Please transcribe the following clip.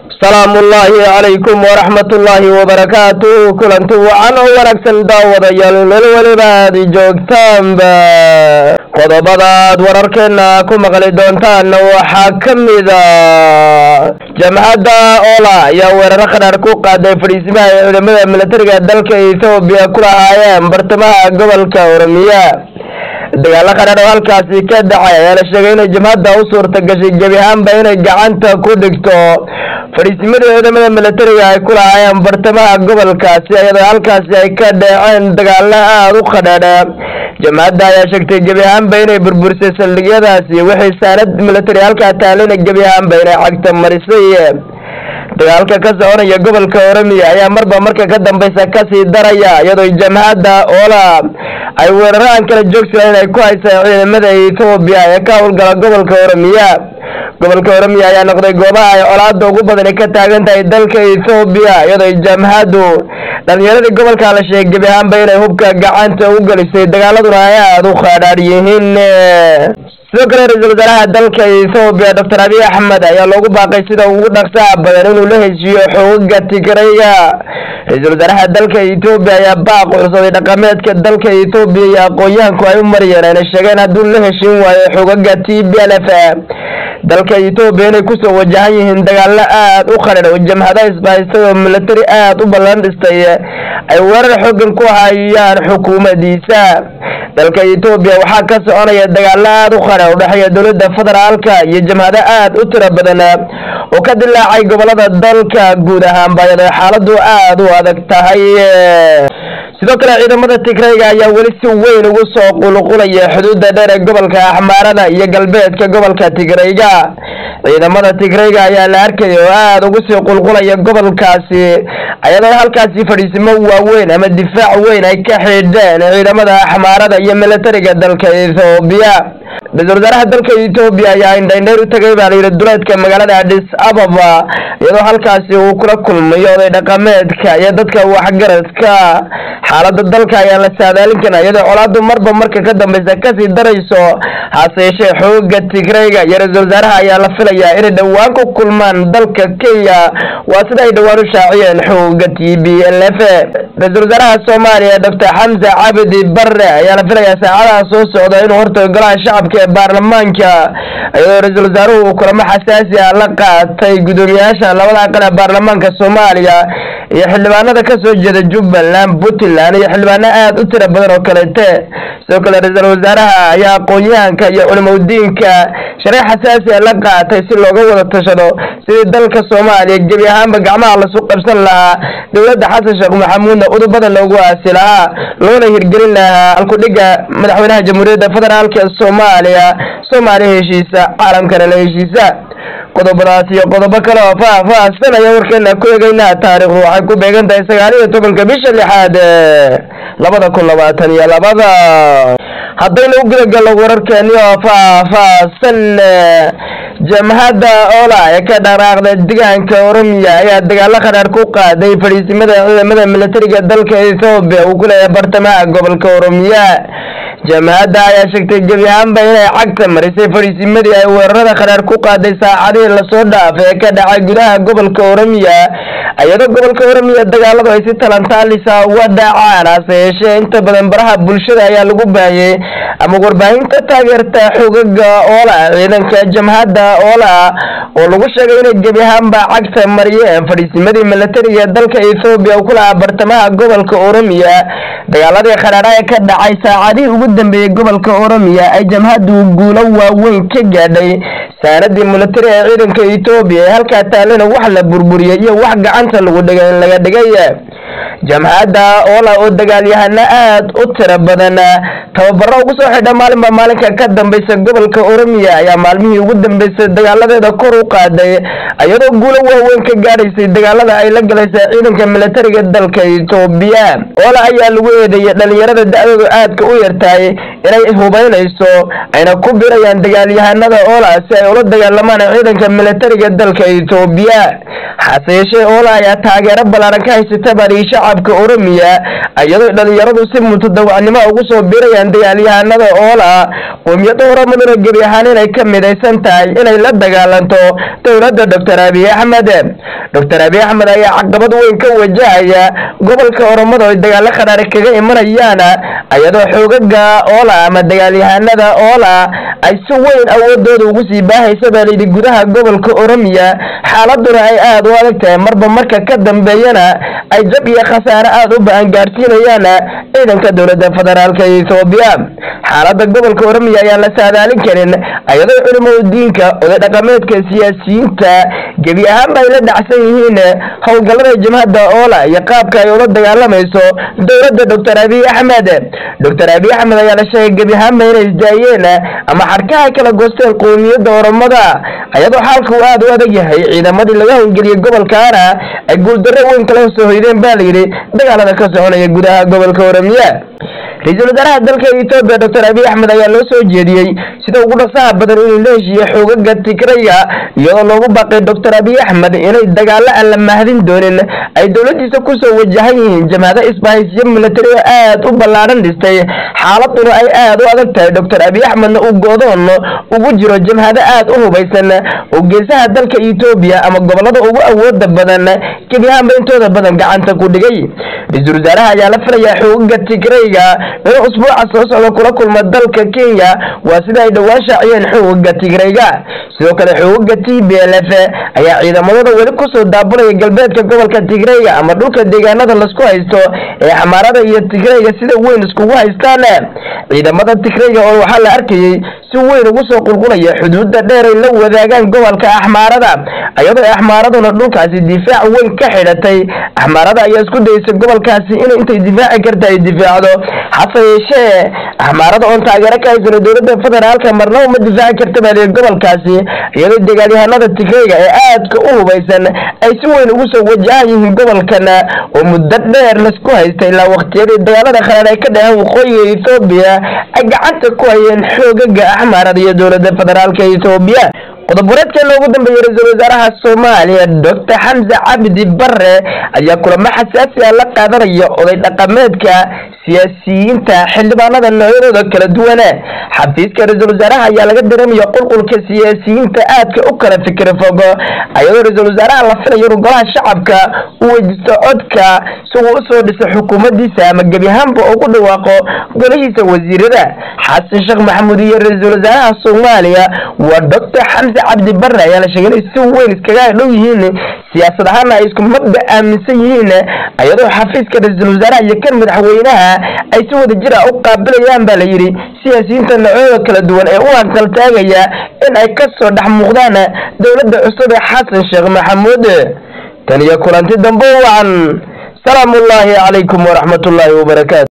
salaamu ullaahi calaykum waraxmat ullaahi wabarakaatu kulanti wacan oo wanaagsan daawadayaal meel weliba aad joogtaanba qodobadaad wararkeena ku maqli doontaan waxaa ka mida jamhadda ola ayaa weeraro qadhaar ku qaaday fadhiisimaha ay ciidamada militariga dalka ethoobiya ku lahaayeen bartamaha gobolka oromiya dagaalo qadhaar oo halkaasi ka dhacay ayaa la sheegay inay jamhadda u suurta gashay gebi ahaanba inay gacanta ku dhigto fadhiisimadii ciidamada militariga ay ku lahaayeen bartamaha gobolkaasi iyadoo halkaasi ay ka dhaceen dagaalo aada u qadhaadha jamhadda ayaa sheegtay gebi ahaanba inay burburisay saldhigyadaasi wixii saanad militari halkaa taalina gebi ahaanba inay cagta marisay dagaalka ka soconaya gobolka oromiya ayaa marba marka ka dambeysa kasii daraya iyadoo jamhadda oola ay weeraro aan kala joogsanan ay ku haysaa ciidamada ethoobiya ee ka howlgala gobolka oromiya gobolka oromiya ayaa noqday goobaha ay colaada ugu badani ka taagan tahay dalka ethoobiya iyadoo jamhaddu dhalinyaradii gobolka la sheegay gebi ahaanba inay hubka gacanta u gelisay dagaaladuna ay aada u khadhaadh yihiin sidoo kale ra-iisul wasaaraha dalka ethoobiya doctor abiy axmed ayaa loogu baaqay sida ugu dhaqsaha badan inuu la heshiiyo xoogaga tigrayga ra-iisul wasaaraha dalka ethoobiya ayaa baaq cusubay dhaqameedka dalka ethoobiya iyo aqoon-yahanku ay u mariyeen ayna sheegeen hadduu la heshin waayo xoogaga t b l f dalka ethoobiya inay kusoo wajahan yihiin dagaalo aada u qadhar oo jamhada isbahaystay oo militari aada u ballan dhistay ay weerar xoogan ku hayaan xukuumadiisa dalka ethoobiya waxaa ka soconaya dagaalo aada u qadhar udhexeeya dowladda federaalka iyo jamhado aada u tiro badan oo ka dilaacay gobolada dalka guud ahaanba iyadoo xaaladu aada u adag tahay sidoo kale ciidamada tigrayga ayaa weli si weyn ugu soo qulqulaya xuduudda dheer ee gobolka axmaarada iyo galbeedka gobolka tigrayga ciidamada tigrayga ayaa la arkaya oo aada ugu sii qulqulaya gobolkaasi ayadoo halkaasi fadhiisimo waaweyn ama difaac weyn ay ka xidheen ciidamada axmaarada iyo militariga dalka ethoobiya ra-isul wasaaraha dalka ethoobiya ayaa indhaindheyr u tagay baa layidhi duleedka magaalada adis ababa iyadoo halkaasi uu kula kulmayo oday dhaqameedka iyo dadka waxgaradka xaalada dalka ayaa la saadaalin kana iyadoo colaadu marba marka ka dambeysa kasii darayso hase yeeshee xooga tigrayga iyo ra-isul wasaaraha ayaa la filayaa inay dhowaan ku kulmaan dalka kenya waa sida ay dhowaan u shaaciyeen xooga t b l f ra-isul wasaaraha soomaaliya doctor xamse cabdi bare ayaa la filayaa saacadaha soo socda inuu hortago golaha shacabka ee baarlamaanka iyadoo ra-isul wasaaruhu uu kulamo xasaasi ah la qaatay guddoomiyaasha labada aqal ee baarlamaanka soomaaliya iyo xildhibaanada kasoo jeeda jubbaland puntland iyo xildhibaano aada u tiro badan oo kalete sidoo kale ra-iisul wasaaraha ayaa aqoon-yahanka iyo culimadiinka sharci xasaasi a la qaatay si looga wada tashado sidii dalka soomaaliya gebi ahaanba gacmaha lasu qabsan lahaa dowladda xasan sheekh maxamuudna udubada loogu aasi lahaa loona hirgelin lahaa alkudhiga madaxweynaha jamhuuriyadda federaalk ee soomaaliya soomaaliya heshiisa caalamkana la heshiisa qodobadaas iyo qodobo kale oo faah-faahsan ayaa warkeena ku eegeynaa taariikhdu waxay ku beegan tahay sagaal iyo tobanka bisha lixaad labada kun labaatan iyo labada haddaynu u gudagalno wararkeeni oo faah-faahsan jamhadda ola ee ka dhaqaaqda deegaanka oromiya ayaa dagaalo qadhaar ku qaaday fadhiisimada ciidamada militariga dalka ethoobiya uu ku leeyahay bartamaha gobolka oromiya jamhadda ayaa sheegtay gebi ahaanba inay cagta marisay fadhiisimadii ay weerarada qadhaar ku qaaday saacadihii lasoo dhaafay ee ka dhacay gudaha gobolka oromiya iyadoo gobolka oromiya dagaaladu ay si talantaalisa uga dhacaan hase yeeshee inta badan baraha bulshada ayaa lagu baahiyey ama warbaahinta taageerta xogaga oola ciidanka jamhadda oola oo lagu sheegay inay gebi ahaanba cagta mariyeen fadhiisimadii militariga dalka ethoobiya uu ku lahaa bartamaha gobolka oromiya dagaaladii qadhaadha ee ka dhacay saacadihii ugu dambeeyey gobolka oromiya ay jamhaddu guulo waaweyn ka gaadhay saanadii militari ee ciidanka ethoobiya ee halkaa taalena wax la burburiyey iyo wax gacanta lagu dhigay laga dhigay jamhadda oola oo dagaalyahano aada u tiro badan tababaro ugu soo xidha maalinba maalinka ka dambeysa gobolka oromiya ayaa maalmihii ugu dambeysay dagaaladeeda kor u qaaday iyadoo guulo waaweyn ka gaadhaysay dagaalada ay la galaysay ciidanka militariga dalka ethoobiya oola ayaa lagu eedeeyay dhalinyarada da-doodu aadka u yartahay inay hubeynayso ayna ku birayaan dagaalyahanada oola si ay ula dagaalamaan ciidanka militariga dalka ethoobiya hase yeeshee oola ayaa taageero ballaaran ka haysata bari shacabka oromiya iyadoo dhalinyaradu si mutadawacnimo ugu soo birayaan dagaalyahanada oola qoomiyadda oromaduna gebi ahaan inay ka midaysan tahay inay la dagaalanto dowladda doctor abiy axmed doctor abiy axmed ayaa caqabad weyn ka wajahaya gobolka oromada oo dagaalo kharaari kaga imanayaan iyadoo xoogaga oola ama dagaalyahanada oola ay si weyn awoodooda ugu sii baahaysa baa layidhi gudaha gobolka oromiya xaaladuna ay aada u adag tahay marba marka ka dambeeyana ay jab iyo khasaare aada u ba-an gaadhsiinayaan ciidanka dowladda federaalka ethoobiya xaalada gobolka oromiya ayaan la saadaalin karin iyadoo culimada diinka oday dhaqameedka siyaasiyiinta gebi ahaanba ay la dhacsan yihiin howlgallada jabhadda oola iyo qaabka ay ula dagaalamayso dowladda doctor abiy axmed doctor abiy axmed ayaa la sheegay gebi ahaanba inay isdaayeen ama xadhkaha ay kala goosteen qowmiyadda oromada iyadoo xaalka uu aada u adag yahay ciidamadii laga howlgeliyey gobolkaana ay guuldarro weyn kala soo hoydeen baa layidhi dagaalada ka soconaya gudaha gobolka oromiya ra-iisul wasaaraha dalka etoobiya doctor abiy axmed ayaa loo soo jeediyey sida ugu dhasaha badan inuu la heshiiyo xoogaga tigrayga iyadoo loogu baaqay doctor abiy axmed inay dagaalo aan la mahadin doonin ay dowladiisa kusoo wajahan yihiin jamhado isbahaysiyo milatari oo aada u ballaadhan dhistay xaaladuna ay aada u adag tahay doctor abiy axmedna uu goodoon ugu jiro jamhado aada u hubaysan oo geesaha dalka etoobiya ama gobolada ugu awooda badan gebi ahaanba intooda badan gacanta ku dhigay ra-iisul wasaaraha ayaa la filayaa xoogaga tigrayga inuu usbuuca soo socda kula kulma dalka kenya waa sida ay dhowaan shaaciyeen xoogaga tigrayga sidoo kale xoogaga t b l f ayaa ciidamadooda weli kusoo daabulaya galbeedka gobolka tigrayga ama dhulka deegaanada lasku haysto ee xamaarada iyo tigrayga sida weyn iskugu haystaan ciidamada tigrayga oo waxaa la arkayey si weyn ugu soo qulqulaya xuduudda dheer ay la wadaagaan gobolka axmaarada iyadoo axmaaraduna dhulkaasi difaac weyn ka xidhatay axmaarada ayaa isku dayeysa gobolkaasi inay intay difaaci karta ay difaacdo hase yeeshee axmaarada oon taageero ka haysano dowladda federaalka marnaba ma difaaci karta baa lihi gobolkaasi iyadoo dagaalyahanada tigrayga ee aadka u hubaysan ay si weyn ugu soo wajahan yihiin gobolkan oo muddo dheer laisku haysta ilaa waqtiyadii dagaalada kharaar ay ka dhaheen waqooyiga ethoobiya ay gacanta ku hayeen xoogaga axmaarada iyo dowladda federaalka ethoobiya qodob wareedkeena ugu dambeeyey ra-iisul wasaaraha soomaaliya doctor xamse cabdi bare ayaa kulamo xasaasi ah la qaadanaya oday dhaqameedka siyaasiyiinta xildhibaanada noocyadooda kala duwan xafiiska ra-iisul wasaaraha ayaa laga dareemaya qulqulka siyaasiyiinta aadka u kala fikir fogo ayadoo ra-iisul wasaaraha la filayo inuu golaha shacabka u weydiisto codka si uu usoo dhiso xukuumaddiisa ama gebi ahaanba ugu dhawaaqo golihiisa wasiirada xasan sheekh maxamuud iyo ra-iisul wasaaraha soomaaliya waa doctor xamse cabdi bare ayaa la sheegay inay si weyn iskaga dhow yihiin siyaasad ahaana ay isku mabda aaminsan yihiin iyadoo xafiiska ra-iisul wasaaraha iyo kan madaxweynaha ay si wada jir ah u qaabilayaan baa la yidhi siyaasiyiinta noocyada kala duwan ee u hanqaltaagaya in ay ka soo dhex muuqdaan dowladda cusub ee xasan sheekh maxamuud tan iyo kulanti dambe wacan salaamu ullaahi calaykum waraxmat ullaahi wabarakaatu